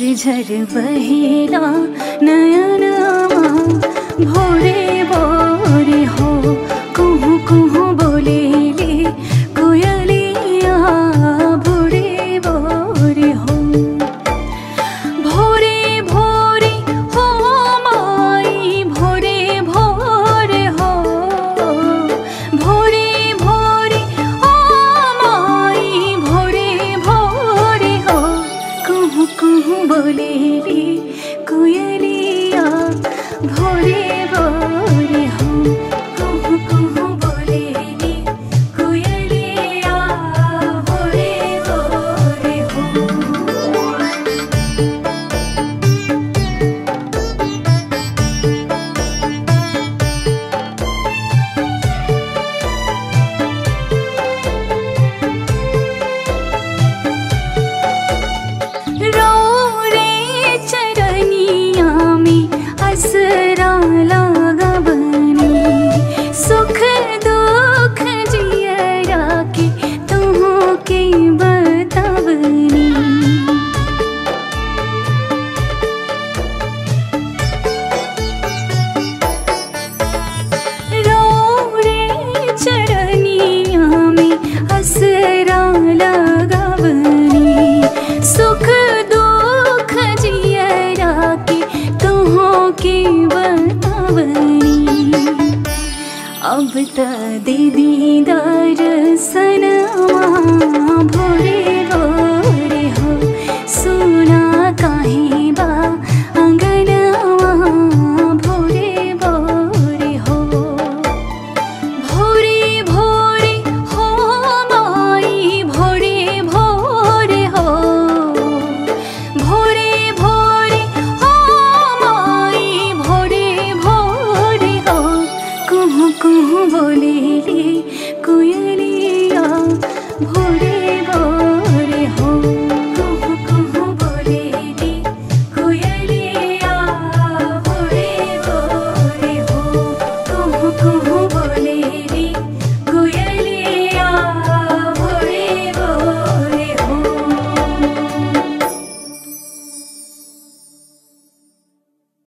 झर बहेला नयनमा भोरे भोरे हो कुहू कुहू बोलेले कोयलिया भोरे भोरे हो भोरे भोरे हो माई भोरे भोरे हो भोरे भोरे हो माई भोरे भोरे हो कुहू कुहू बोले रे कोयलिया भोरे भोरे हो कुहू कुहू बोले रे कोयलिया भोरे भोरे हो रो रे चरनिया में असरा लगा बनी सुख दुख जियरा के तुहों के बतावनी रो रे चरनिया में असरा लगावनी सुख दुख जियरा के तुहों के बतावनी अब त दे दीदार सनमा भोरे भोरे हो सुना काहे बा अङ्गनमा भोरे भोरे हो भोरे भोरे हो माई भोरे भोरे हो भोरे भोरे हो माई भोरे भोरे हो कुहू कुहू बोले रे कोयलिया भोरे